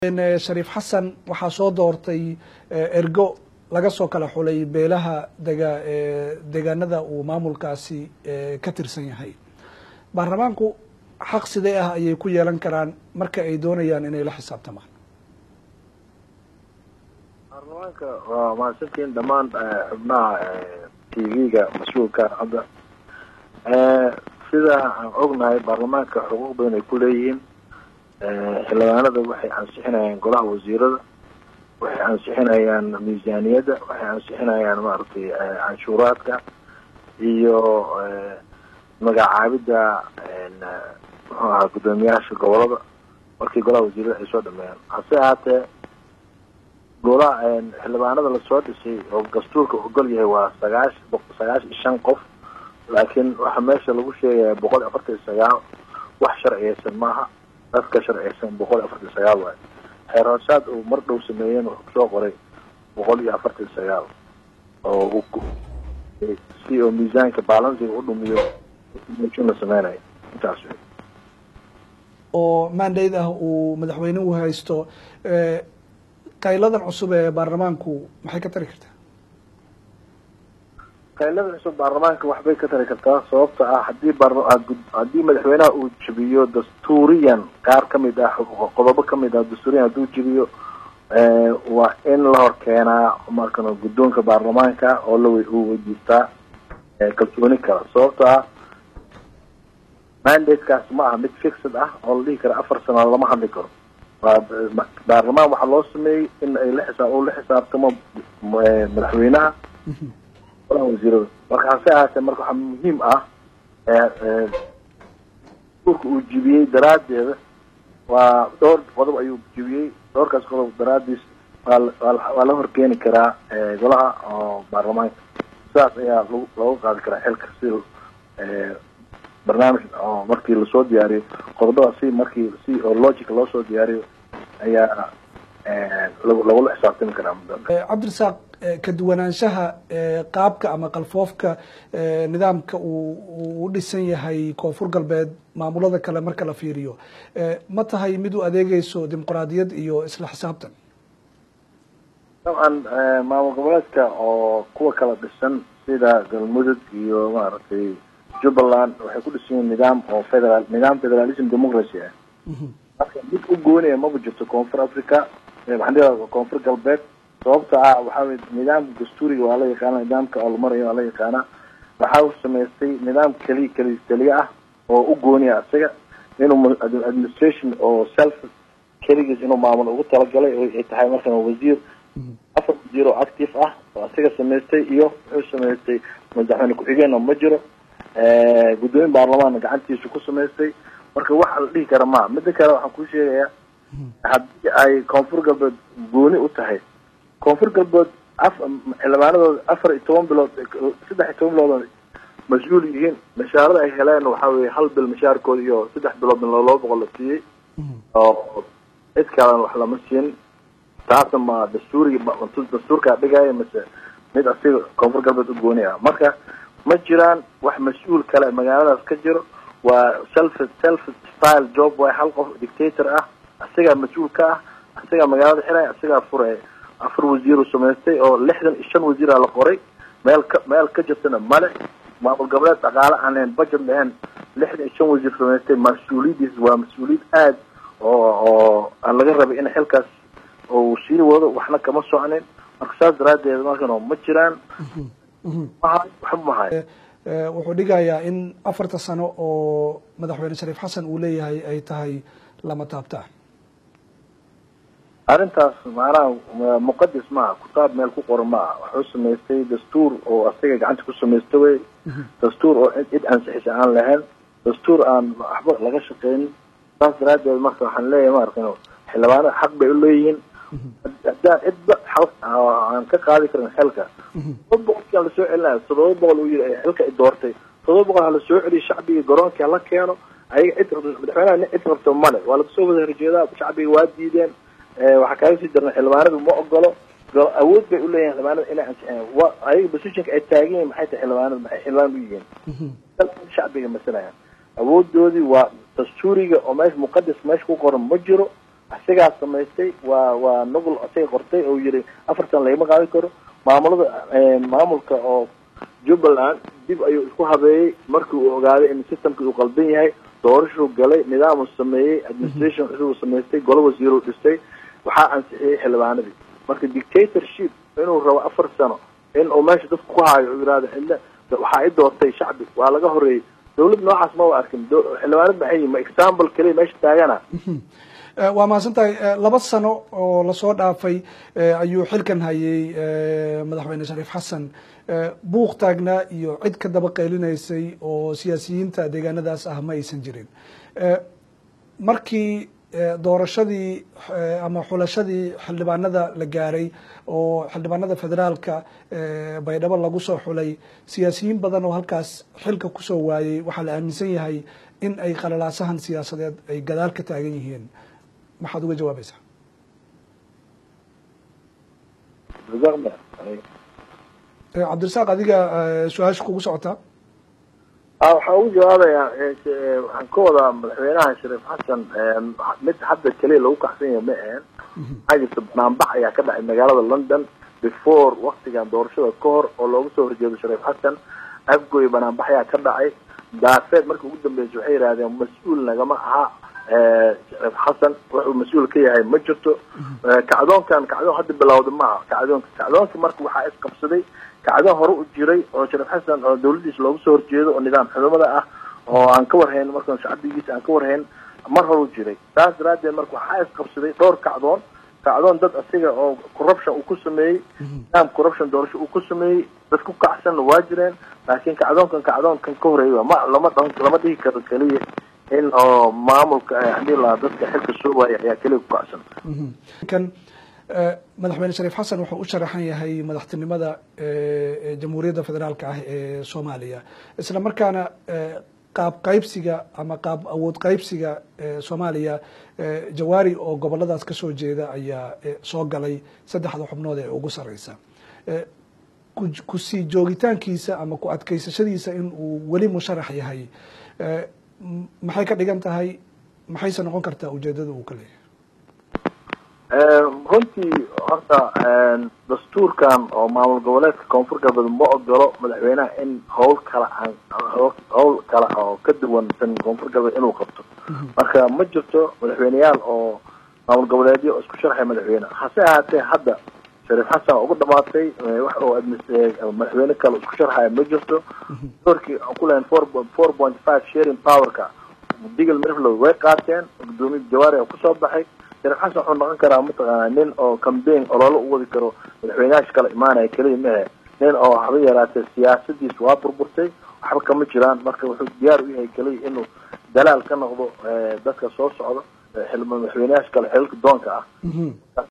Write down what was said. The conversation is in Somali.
shariif xasan waxaa soo doortay ergo laga soo kala xulay beelaha dega deegaanada uu maamulkaasi ka tirsan yahay baarlamaanku xaq sidee ah ayay ku yeelan karaan marka ay doonayaan inay la xisaabtamaan baarlamaanka waa mahadsantiin dhammaan xubnaha t v-ga mas-uulka hadda sida aan ognahay baarlamaanka xuquuq badan ay ku leeyihiin xildhibaanada waxay ansixinayaan golaha wasiirada waxay ansixinayaan miisaaniyadda waxay ansixinayaan maaragtay canshuuraadka iyo magacaabidda muxuu ahaa guddoomiyaasha gobolada markii golaha wasiirada ay soo dhameeyaan hase ahaatee golaha xildhibaanada lasoo dhisay oo dastuurka ogol yahay waa sagaash sagaashan shan qof laakiin waxaa meesha lagu sheegaya boqol iyo afartan iyo sagaal wax sharciyeysan maaha dadka sharciyeysan boqol iyo afartan iyo sagaal waayo xeer hoosaad uu mar dhow sameeyeen wuxuu kusoo qoray boqol iyo afartan iyo sagaal oo si oo miisaanka balansiga u dhumiyo la sameynayo intaas wey oo mandate ah uu madaxweynuhu haysto qayladan cusub ee baarlamaanku maxay ka tari kartaa qaylada cusub baarlamaanka waxbay ka tari kartaa sababta ah hadii haddii madaxweynaha uu jebiyo dastuuriyan qaar kamid ah qodobo kamid ah dastuuriyan hadduu jebiyo waa in la hor keenaa markan guddoonka baarlamaanka oo la uu weydiistaa kalsooni kala sababta ah mandate-kaas ma aha mid fixed ah oo la dhihi kara afar sano lama hadli karo baarlamaan waxaa loo sameeyey in ay la xisaab uu la xisaabtamo madaxweynaha golaha wasiirada marka hase ahaatee marka waxaa muhiim ah urka uu jibiyey daraaddeeda waa dhowr qodob ayuu jibiyey dhowrkaas qodob daraadiis waa la horkeeni karaa golaha oo baarlamaanka sidaas ayaa lag looga qaadi karaa xilka si barnaamij oo markii lasoo diyaariyo qodobada si markii si oo logic loo soo diyaariyo ayaa lagula xisaabtami karaa cabdirasaaq ka duwanaanshaha qaabka ama qalfoofka nidaamka uu u dhisan yahay koonfur galbeed maamulada kale marka la fiiriyo ma tahay mid u adeegeyso dimuqraadiyad iyo isla xisaabtan dabcan maamul goboleedka oo kuwa kala dhisan sida galmudug iyo maaragtay jubbaland waxay ku dhisan yihiin nidaam oo federal nidaam federalism democracy ah marka mid u goonaya maba jirto koonfur africa maxaa koonfur galbeed sababta ah waxaa wey nidaamka dastuuriga waa la yaqaana nidaamka oo la marayo waa la yaqaana waxaa u samaystay nidaam keli keli keliya ah oo u gooniya isaga inuu administration oo self keligiis inuu maamul ugu talagalay ay tahay markan wasiir afar wasiir oo active ah oo isaga samaystay iyo wuxuu samaystay madaxweyne ku-xigeenna ma jiro guddoomiye baarlamaanna gacantiisu ku samaystay marka waxa la dhihi kara maa mida kale waxaan kuu sheegayaa haddii ay koonfur galbeed gooni u tahay koonfur galbeed af xildhibaanadooda afar iyo toban bilood saddex iyo toban bilood mas-uul yihiin mashaarada ay heleen waxaa weye hal bil mashaarkooda iyo saddex bilood laba boqol la siiyey oo cid kalena wax lama siin taasna ma dastuuriga dastuurkaa dhigaya mase mid asiga koonfur galbeed u gooni ah marka ma jiraan wax mas-uul kale magaaladaas ka jiro waa self self style job waay hal qof dictator ah isagaa mas-uul ka ah isagaa magaalada xiraya isagaa furaya afar wasiiru samaystay oo lixdan iyo shan wasiira la qoray meel ka meel ka jirtana male maamul goboleed dhaqaale aan lahayn budget lahayn lixdan iyo shan wasiir samaystay mas-uuliyadiis waa mas-uuliyad aad oo oo aan laga rabay in xilkaas uu sii wado waxna kama socnin marka saas daraadeed markan ma jiraan waxba mahay wuxuu dhigayaa in afarta sano oo madaxweyne shariif xasan uu leeyahay ay tahay lama taabtaan arrintaas macnaha muqadis maaha kutaab meel ku qoran maaha wuxuu samaystay dastuur oo asaga gacanta ku samaysta wey dastuur oo cid ansixisa aan lahayn dastuur aan waxba laga shaqeynin saas daraadeed marka waxaan leeyahay maarkan xildhibaanada xaq bay uleeyihiin haddaan cidba aan ka qaadi karin xilka todoba boqolkiiaa lasoo celinayo todoba boqol uu yiri xilka i doortay todoba boqol ha lasoo celiyo shacbiga garoonka hala keeno ayaga cid madaxweynaha nin cid rabto male waa lagasoo wada horjeedaa shacbiga waa diideen waxaa kaaga sii darna xildhibaanadu ma ogolo awood bay uleeyihin xildhibaanada inay ansixiyaan wa ayaga positionka ay taagan yihin maxay tahay xildhibaanada maxay xildhibaan u yihiin shacbiga masalayaan awoodoodii waa dastuuriga oo meesha muqadas meesha ku qoran ma jiro isagaa samaystay waa waa nuqul isaga qortay oo yiri afar sana lagama qaadi karo maamulada maamulka oo jubbaland dib ayuu isku habeeyey markii uu ogaaday in systemka uu qaldan yahay doorashuu galay nidaamuu sameeyey administration cusubuu samaystay golo wasiiruu dhistay waxaa ansixiyey xildhibaanadii marka dictatorship inuu rabo afar sano in uu meesha dadka ku haayo uu yihahdo xidle waxaa i doortay shacbi waa laga horeeyey dawlad noocaas ma wa arkin xildhibaanad maxay yihin ma example keliya meesha taagana waa mahadsan tahay laba sano oo lasoo dhaafay ayuu xilkan hayay madaxweyne shariif xasan buuq taagnaa iyo cid ka daba qeylinaysay oo siyaasiyiinta deegaanadaas ah ma aysan jirin markii doorashadii ama xulashadii xildhibaanada la gaaray oo xildhibaanada federaalka baydhabo lagu soo xulay siyaasiyiin badan oo halkaas xilka kusoo waayey waxaa la aaminsan yahay in ay qalalaasahan siyaasadeed ay gadaal ka taagan yihiin maxaad uga jawaabaysaa cabdirasaaq adiga su-aasha kugu socotaa waxaa ugu jawaabayaa waxaan ka wadaa madaxweynaha shariif xasan mid hadda keliya lagu kacsan yahay ma ahen maxaa jirta banaanbax ayaa ka dhacay magaalada london before waktigan doorashada ka hor oo looga soo horjeedo shariif xasan afgoy banaanbax ayaa ka dhacay daafeed markii ugu dambeysay waxay yidhahdeen mas-uul nagama aha shariif xasan wuxuu mas-uul ka yahay ma jirto kacdoonkan kacdoon hadda bilowda ma aha kacdoonka kacdoonka marka waxaa isqabsaday kacdoon hore u jiray oo shariif xasan oo dawladiisa looga soo horjeedo oo nidaam xudumada ah oo aan ka warhayn marka shacbigiisa aan ka warhayn mar hore u jiray saas daraadeed marka waxaa isqabsaday dhowr kacdoon kacdoon dad asiga oo corruption uu ku sameeyey nidaam corruption doorasho uu ku sameeyey dad ku kacsanna waa jireen laakiin kacdoonkan kacdoonkan ka horeeya ma lama dh lama dhihi karo keliya in oo maamulka hadii la dadka xilka soo waaya ayaa keliya ku kacsan kan madaxweyne shariif xasan wuxuu u sharaxan yahay madaxtinimada jamhuuriyadda federaalka ah ee soomaaliya isla markaana qaab qaybsiga ama qaab awood qaybsiga soomaaliya jawaari oo goboladaas kasoo jeeda ayaa soo galay saddexda xubnood ee ugu sareysa kusii joogitaankiisa ama ku adkeysashadiisa in uu weli musharax yahay maxay ka dhigan tahay maxayse noqon kartaa ujeedada uu ka leeyahay runtii horta dastuurkan oo maamul goboleedka koonfur galbeed ma ogolo madaxweynaha in howl kala aan howl kale oo ka duwansan koonfur galbeed inuu qabto marka ma jirto madaxweyneyaal oo maamul goboleedyo isku sharxay madaxweyne hase ahaatee hadda shariif xasan ugu dhamaatay wax oo madaxweyne kale isku sharxaya ma jirto doorkii aan ku lehayn four four point five sharing powerka digal mirflow way qaateen gudoomiya jawaari oo kusoo baxay shariif xasan wuxuu noqon karaa mataqaana nin oo cambaign oloola u wadi karo madaxweynayaasha kala imaanaya keliya mahe nin oo haba yaraatee siyaasadiis waa burburtay waxba kama jiraan marka wuxuu diyaar u yahay keliya inuu dalaal ka noqdo dadka soo socdo madaxweynayaasha kale xililka doonka ah